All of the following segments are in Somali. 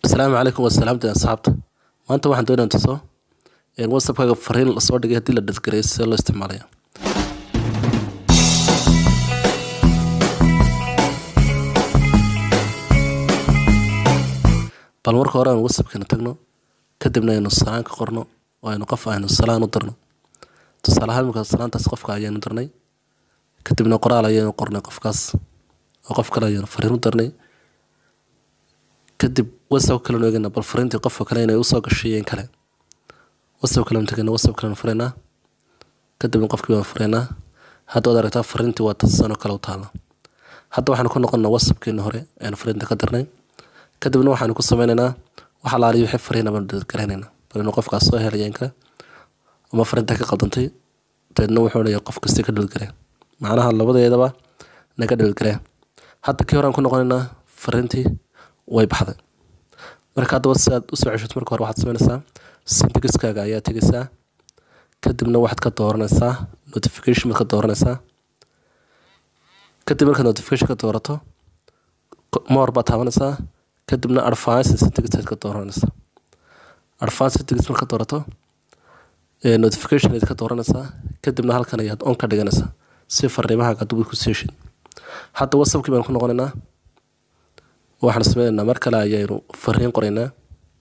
asalaamu calaykum wasalaamta asxaabta maanta waxaan doonaa tuso whatsappkaaga fariin lasoo dhigay haddii la dhadgareeyo sida loo isticmaalaya bal marka hore aan whatsappkeena tagno kadibna aynu salaan ka qorno oo aynu qof aynu salaan u dirno tusaale ahaan imika salaantaas qofka ayaanu dirnay kadibna qoraal ayaynu qornay qofkaas oo qof kale ayaynu fariin u dirnay kadib whatsapp kalenu eegana bal fariintii qofka kale inay usoo gashay in kale whatsapp kalenu tegana whatsapp kalenu furaynaa kadibna qofkii baan furaynaa hadda waad aragtaa fariintii waa tasano kale u taala hadda waxaanu ku noqonnaa whatsappkeeni hore aynu fariinta ka dirnay kadibna waxaanu ku sameynaynaa wax alaaliyo wixii fariina baanu dadgaraynaynaa bal inuu qofkaas soo helaya in kale ama fariinta ka qaldantay dabeedna wuxuu leeyahay qof kasti ka dhalgaree macnaha labadeedaba naga dhalgaree hadda kii horaan ku noqonaynaa fariintii way baxday marka haddaba si aad usoo ceshato marka hore waxaad sameynaysaa syntaxiskaaga ayaa tegaysaa kadibna waxaad ka dooranaysaa notification baad ka dooranaysaa kadib markaad notification ka doorato more baad taabanaysaa kadibna advance syntax aad ka dooranaysaa advance syntax marka doorato notification aad ka dooranaysaa kadibna halkan ayaad on ka dhiganaysaa si fariimahaaga aad ku seeshid hadda whatsappkii baan ku noqonaynaa waxaan sameynaynaa mar kale ayaynu fariin qoraynaa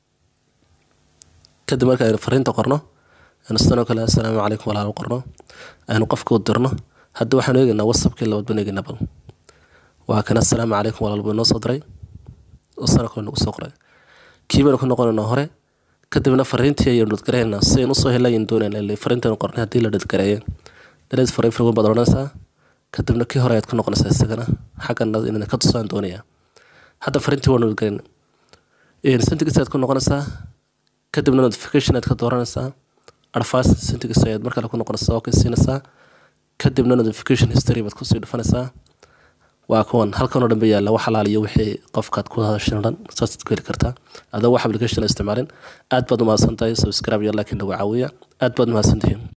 kadib marka aynu fariinta qorno aynu sidanoo kale assalaamu calaykum walaal qorno aynu qofka u dirno hadda waxaanu eegaynaa whatsappkii labaad baan eegaynaa bal waa kan assalaamu calaykum walaal buu inoo soo diray oo sidoo kale nagu soo qoray kii baynu ku noqonaynaa hore kadibna fariintii ayaynu dhadgaraynaa si aynu usoo helayin doonaynaa fariintaynu qornay haddii la dhadgareeyo daleed fariin fariin baad odhanaysaa kadibna kii hore ayaad ku noqonaysaa isagana xaggana inaan ka tusaan doonayaa hadda fariintii waa nodgarin syntax ayaad ku noqonaysaa kadibna notification ayaad ka dooranaysaa advance syntax ayaad mar kale ku noqonaysaa oo ka siinaysaa kadibna notification history baad kusii dhufanaysaa waa kuwan halkan oo dhan ba yaalla wax alaaliyo wixii qofkaad ku hadashan dhan saasaad ku heli kartaa adoo wax application la isticmaalin aad baad umahadsan tahay subscribe iyo laakiin nagu caawiya aad baad umahadsantihiin